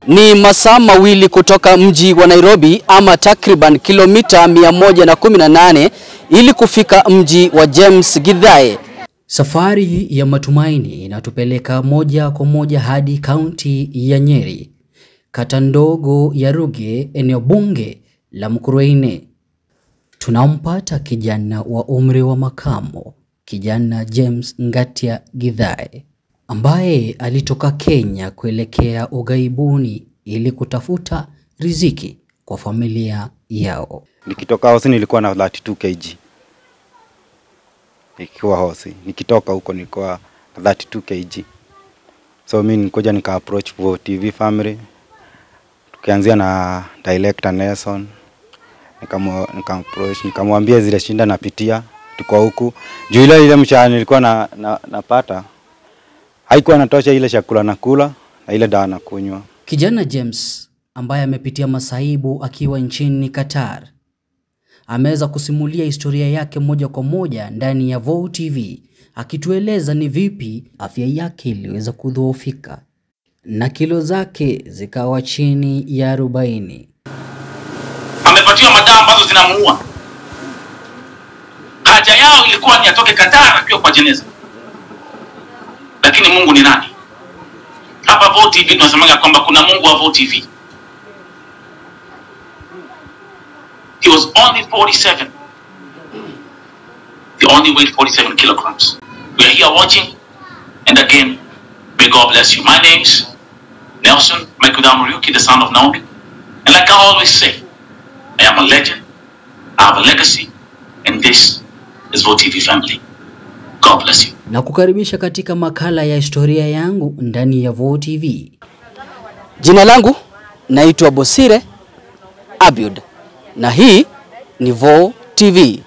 Ni masaa mawili kutoka mji wa Nairobi ama takriban kilomita 118 ili kufika mji wa James Githae. Safari ya matumaini inatupeleka moja kwa moja hadi kaunti ya Nyeri, kata ndogo ya Ruge, eneo bunge la Mukurweini. Tunampata kijana wa umri wa makamo, kijana James Ngatia Githae ambaye alitoka Kenya kuelekea ughaibuni ili kutafuta riziki kwa familia yao. Nikitoka hosi nilikuwa na 32 kg. Nikiwa hosi, nikitoka huko nilikuwa na 32 kg. So mimi nikuja nika approach Vo TV family. Tukianzia na director Nelson. Nikamu nika approach nikamwambia zile shinda napitia tuko huku. Juu ile ile mshahara nilikuwa na, na, napata haikuwa natosha ile chakula nakula na ile dawa nakunywa. Kijana James ambaye amepitia masaibu akiwa nchini Qatar ameweza kusimulia historia yake moja kwa moja ndani ya Vo TV akitueleza ni vipi afya yake iliweza kudhoofika na kilo zake zikawa chini ya arobaini. amepatiwa madawa ambazo zinamuua. Haja yao ilikuwa ni atoke Qatar akiwa kwa jeneza, lakini Mungu ni nani? Hapa Vo TV tunasemaga kwamba kuna Mungu wa Vo TV. He was only 47. He only weighed 47 kilograms. We are here watching, and again, may God bless you. My name's Nelson Mekudam Ryuki, the son of Naomi. And like I always say, I am a legend, I have a legacy, and this is Vo TV family. God bless you. na kukaribisha katika makala ya historia yangu ndani ya Vo TV. Jina langu naitwa Bosire Abiud na hii ni Vo TV.